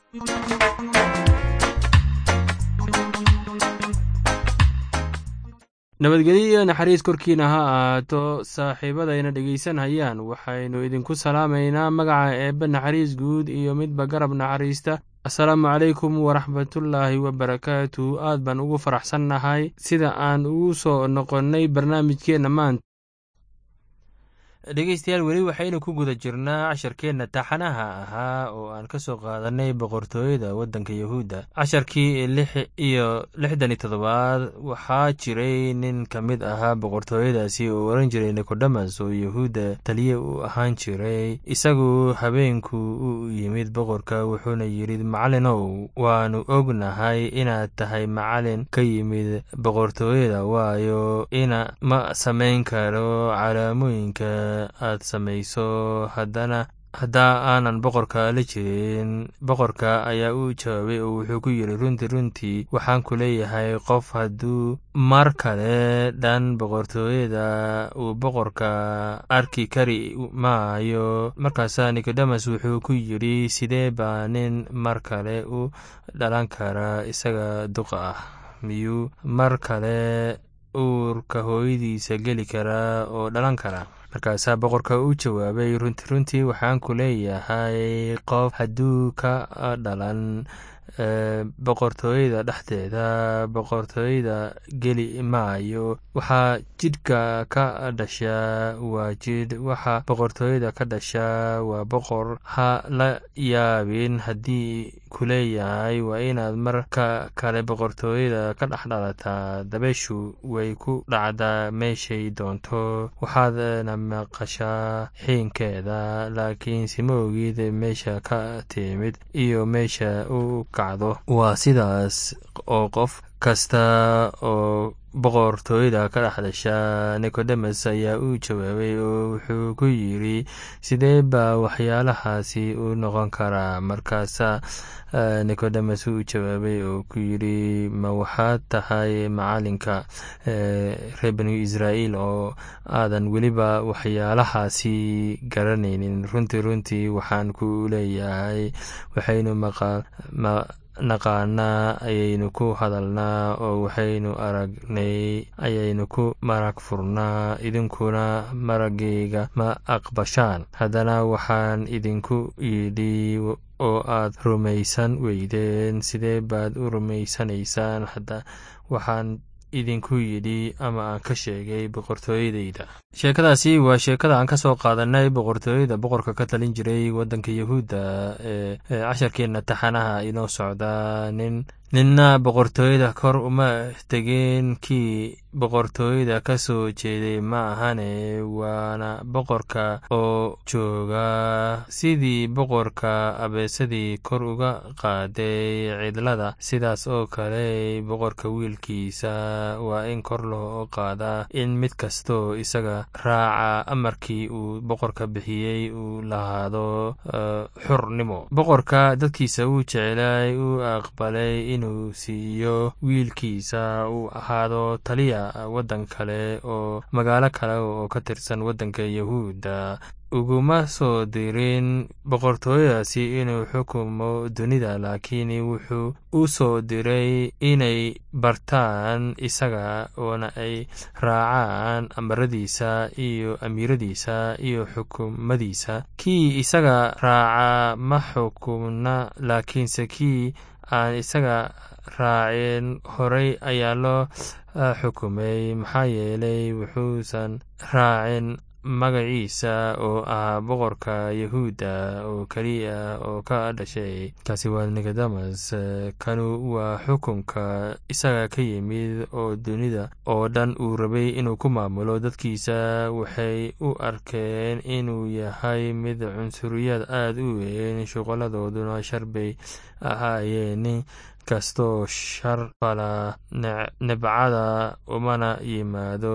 nabadgelyo iyo naxariis korkiina ha ahaato saaxiibadayna dhegaysanayaan waxaynu idinku salaamaynaa magaca eebbe naxariis guud iyo midba garab naxariista assalaamu calaykum waraxmatullaahi wabarakaatu aad baan ugu faraxsannahay sida aan ugu soo noqonnay barnaamijkeenna maanta dhegeystayaal weli waxaynu ku guda jirnaa casharkeenna taxanaha ahaa oo aan ka soo qaadanay boqortooyada waddanka yahuudda casharkii lix iyo lixdan iyo toddobaad waxaa jiray nin ka mid ahaa boqortooyadaasi oo oran jiray nikodemas oo yahuudda taliye u ahaan jiray isagu habeenku u yimid boqorka wuxuuna yidhi macalinow waannu ognahay inaad tahay macalin ka yimid boqortooyada waayo ina ma samayn karo calaamooyinka aad samayso haddana haddaa aanan boqorka la jirin boqorka ayaa u jawaabay oo wuxuu ku yidhi runtii runtii waxaan ku leeyahay qof hadduu mar kale dhan boqortooyada uu boqorka arki kari maayo markaasaa nikodemas wuxuu ku yidhi sidee baa nin mar kale u dhalan kara isaga duqa ah miyuu mar kale uurka hooyadiisa geli karaa oo dhalan kara markaasaa boqorka u jawaabay runti runtii waxaan ku leeyahay qof hadduu ka dhalan boqortooyada dhexdeeda boqortooyada geli maayo waxaa jidhka ka dhashaa waa jidh waxa boqortooyada ka dhashaa waa boqor ha la yaabin haddii ku leeyahay waa inaad marka kale boqortooyada ka dhex dhalataa dabeeshu way ku dhacdaa meeshay doonto waxaadna maqashaa xiinkeeda laakiin sima ogid meesha ka timid iyo meesha u kacdo waa sidaas oo qof kasta oo boqortooyada ka dhex dhasha nikodemas ayaa u jawaabay oo wuxuu ku yidhi sidee baa waxyaalahaasi u noqon karaa markaasaa nikodemas u jawaabay oo ku yidhi ma waxaad tahay macalinka reer banu israa'iil oo aadan weliba waxyaalahaasi garanaynin runtii runtii waxaan ku leeyahay waxaynu naqaanaa ayaynu ku hadalnaa oo waxaynu aragnay ayaynu ku marag furnaa idinkuna maragayga ma aqbashaan haddana waxaan idinku yidhi oo aad rumaysan weydeen sidee baad u rumaysanaysaan hadda waxaan idinku yidhi ama aan ka sheegay boqortooyadayda sheekadaasi waa sheekada aan ka soo qaadanay boqortooyada boqorka ka talin jiray waddanka yahuudda ee casharkeenna taxanaha inoo socda nin ninna boqortooyada kor uma tegeen kii boqortooyada ka soo jeeday ma ahane waana boqorka oo jooga sidii boqorka abeesadii kor uga qaaday cidlada sidaas oo kale boqorka wiilkiisa waa in kor loo qaadaa in mid kastoo isaga raaca amarkii uu boqorka bixiyey uu lahaado xurnimo boqorka dadkiisa uu jecelay uu aqbalay inuu siiyo wiilkiisa uu ahaado taliya waddan kale oo magaalo kale oo ka tirsan waddanka yahuudda uguma soo dirin boqortooyadaasi inuu xukumo dunida laakiin wuxuu u soo diray inay bartaan isaga oona ay raacaan amaradiisa iyo amiiradiisa iyo xukumadiisa kii isaga raaca ma xukumna laakiinse kii aan isaga raacin horey ayaa loo xukumay maxaa yeelay wuxuusan raacin magaciisa oo ah boqorka yahuudda oo keliya oo ka dhashay kaasi waa nikodemas kanu waa xukunka isaga ka yimid oo dunida oo dhan uu rabay inuu ku maamulo dadkiisa waxay u arkeen inuu yahay mid cunsuriyad aad u weyn shuqoladooduna shar bay ahaayeen nin kastoo shar fala nebcada umana yimaado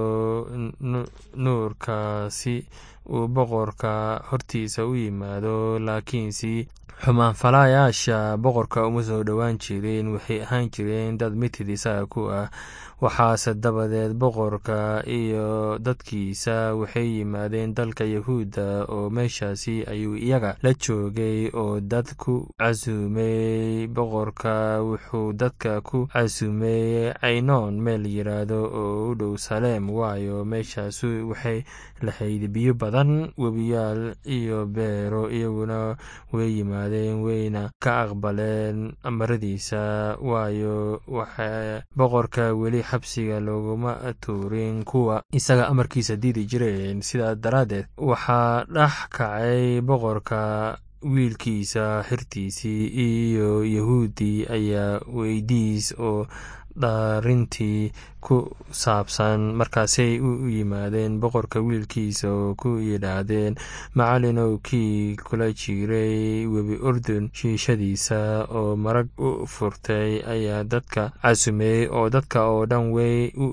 nuurka si uu boqorka hortiisa u yimaado laakiinse xumaanfalaayaasha boqorka uma soo dhowaan jireen waxay ahaan jireen dad mitid isaga ku ah waxaase dabadeed boqorka iyo dadkiisa waxay yimaadeen dalka yahuudda oo meeshaasi ayuu iyaga la joogay oo dad ku casuumey boqorka wuxuu dadka ku casuumeeyey caynoon meel yiraahdo oo u dhow saleem waayo meeshaasu waxay lahayd biyo badan webiyaal iyo beero iyaguna way yimaadeen wayna ka aqbaleen maradiisa waayo waxa boqorka weli xabsiga looguma tuurin kuwa isaga amarkiisa diidi jireen sidaa daraaddeed waxaa dhex kacay boqorka wiilkiisa xirtiisii iyo yahuudi ayaa weydiis oo dhaarintii ku saabsan markaasay u yimaadeen boqorka wiilkiisa oo ku yidhaahdeen macallinow kii kula jiray webi urdun shiishadiisa oo marag u furtay ayaa dadka casumeeyey oo dadka oo dhan way u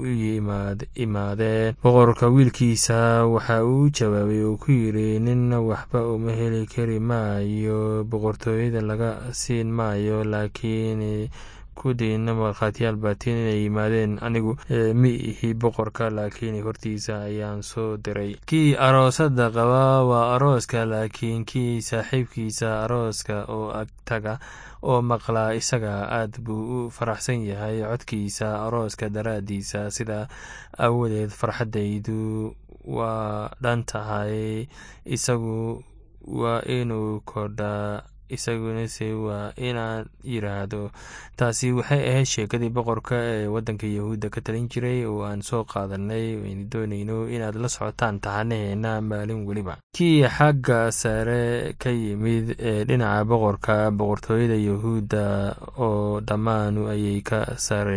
imaadeen boqorka wiilkiisa waxa uu jawaabay oo ku yidhi ninna waxba uma heli kari maayo boqortooyada laga siin maayo laakiin kudiina markhaatiyaal baatiin inay yimaadeen anigu ma ihi boqorka laakiin hortiisa ayaan soo diray kii aroosada qaba waa arooska laakiin kii saaxiibkiisa arooska oo agtaga oo maqlaa isaga aad buu u faraxsan yahay codkiisa arooska daraaddiisa sidaa aawadeed farxaddaydu waa dhan tahay isagu waa inuu kordhaa isagunase waa inaan yidhaahdo taasi waxay ahayd sheekadii boqorka ee waddanka yahuudda ka talin jiray oo aan soo qaadanay aynu doonayno inaad la socotaan taxanaheena maalin weliba kii xagga sare ka yimid ee dhinaca boqorka boqortooyada yahuudda oo dhammaanu ayay ka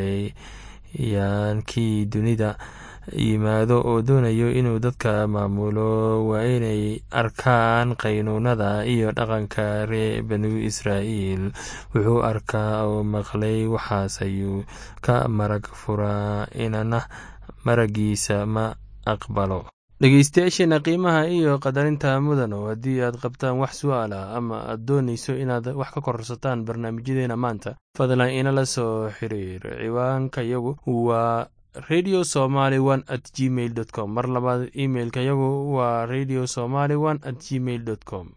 sareeyaan kii dunida yimaado oo doonayo inuu dadka maamulo waa inay arkaan qaynuunada iyo dhaqanka ree banu israa'iil wuxuu arkaa oo maqlay waxaas ayuu ka marag furaa inana maragiisa ma aqbalo dhegeystayaasheena qiimaha iyo qadarinta mudano haddii aad qabtaan wax su-aala ama aad doonayso inaad wax ka kororsataan barnaamijyadeena maanta fadlan inala soo xiriir ciwaanka yagu waa radio somaly one at gmail dot com mar labaad imailka yagu waa radio somaly one at gmail dot com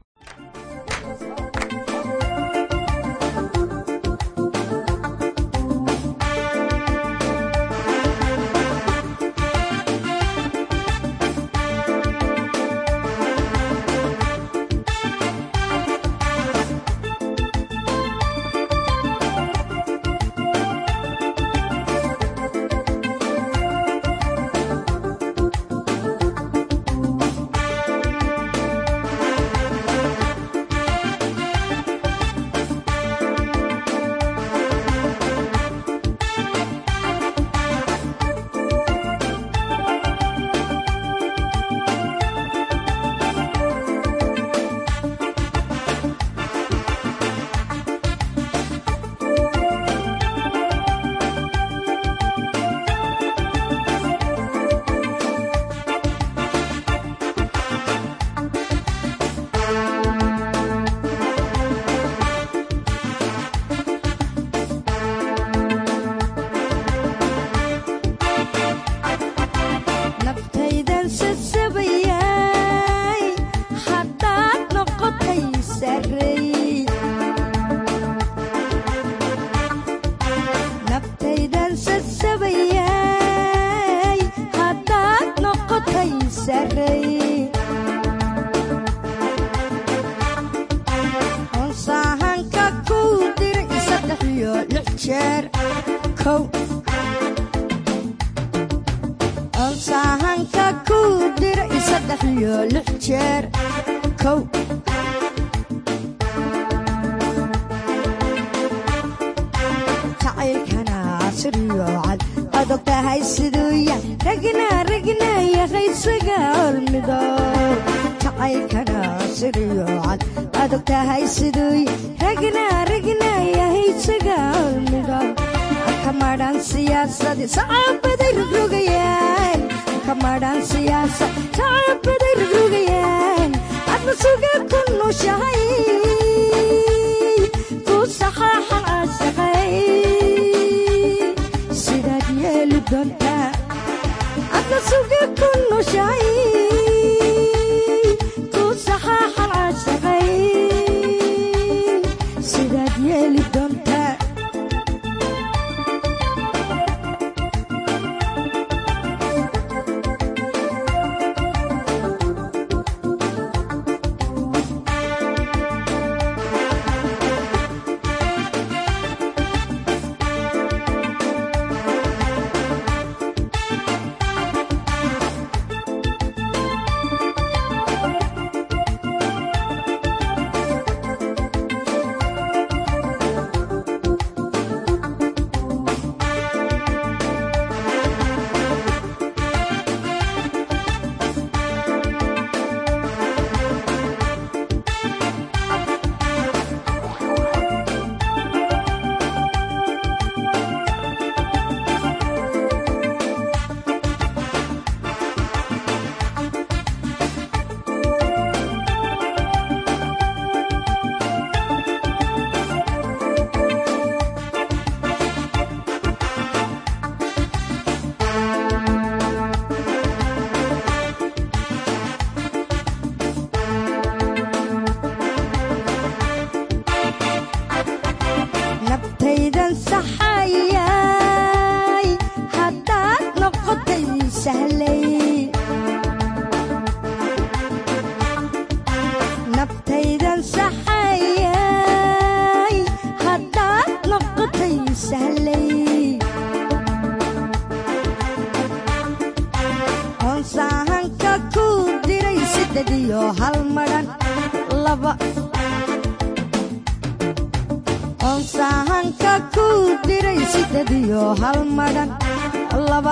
sahanka ku diray siddeed iyo hal madhan laba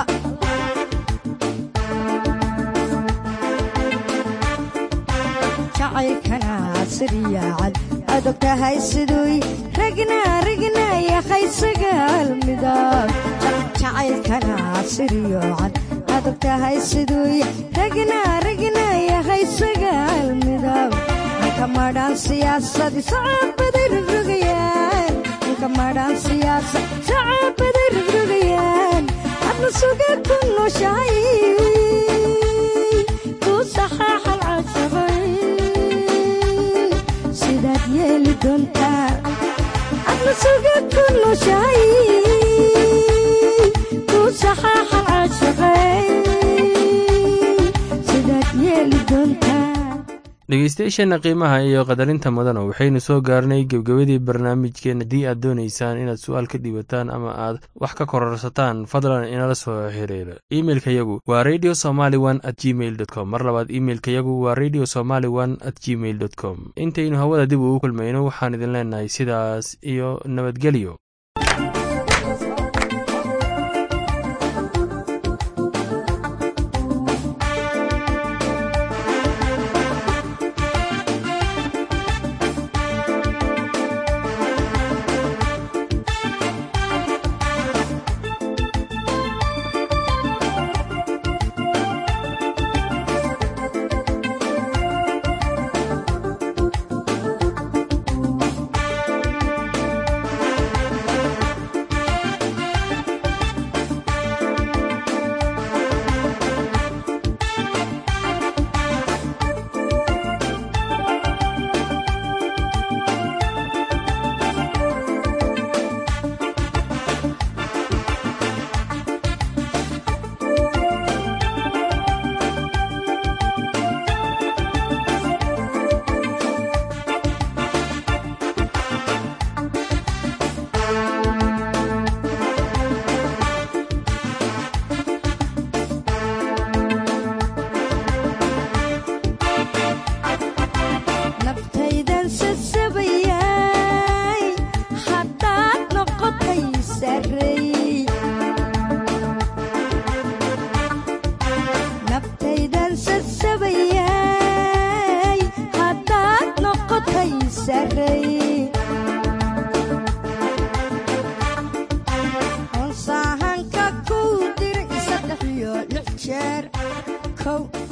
jacaylkana siryaacad aad og tahay siduu ragna ragna yahay sagaal midab jacaylkana siryoocad aad og tahay siduu ragna ragna yahay sagaal midab anka madhaan siyaasadi sacabaday rogrogayaan anka madhaan siyaasad sacabaday rogrogayaan adna suga ku nooshahay ku saxaaxal cashabay sidaad yeeli doontaa adna suga ku nooshahay ku saxaaxal cashabay sidaad yeeli doontaa dhegeystayaasheenna qiimaha iyo qadarinta mudana waxaynu soo gaarnay gebgebadii barnaamijkeen haddii aad doonaysaan inaad su-aal ka dhiibataan ama aad wax ka kororsataan fadlan inala soo xiriira imeilka yagu waa radio somaly one at gmail dot com mar labaad imeilka yagu waa radio somaly one at gmail dot com intaynu hawada dib ugu kulmayno waxaan idin leenahay sidaas iyo nabadgelyo naftaydan sasabayay haddaad noqotay sarey naftaydan sasabayay haddaad noqotay sarey onsaahanka ku diray saddex iyo lix jeer kow